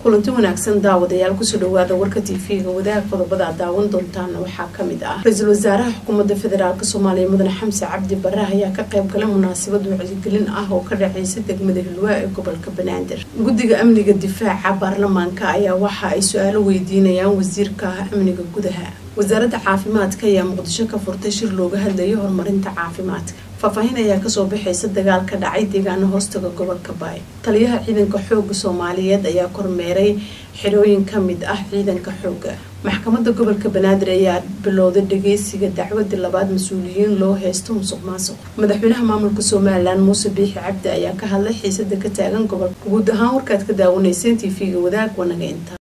kulanti wanaagsan daawadayaal kusoo dhawaada warka tv-ga wadaag qodobada aad daawan doontaan waxaa kamid ah ra-iisul wasaaraha xukuumadda federaalk soomaaliya mudane xamse cabdi bare ayaa ka qayb galay munaasabad wacyigelin ah oo ka dhaceysa degmada hilwaa ee gobolka banaadir guddiga amniga difaaca baarlamaanka ayaa waxa ay su-aalo weydiinayaan wasiirka amniga gudaha wasaaradda caafimaadka ayaa muqdisho ka furtay shir looga hadlayay horumarinta caafimaadka faahfaahin ayaa kasoo baxaysa dagaal ka dhacay deegaano hoostaga gobolka baay taliyaha ciidanka xooga soomaaliyeed ayaa kormeeray xirooyin kamid ah ciidanka xooga maxkamadda gobolka banaadir ayaa bilowday dhageysiga dacwadii labaad mas-uuliyiin loo heysto musuq maasuq madaxweynaha maamulka somalilan muuse biixi cabdi ayaa ka hadlay xiisada ka taagan gobolka guud ahaan warkaad ka daawanayseen t v-ga wadaag wanaga inta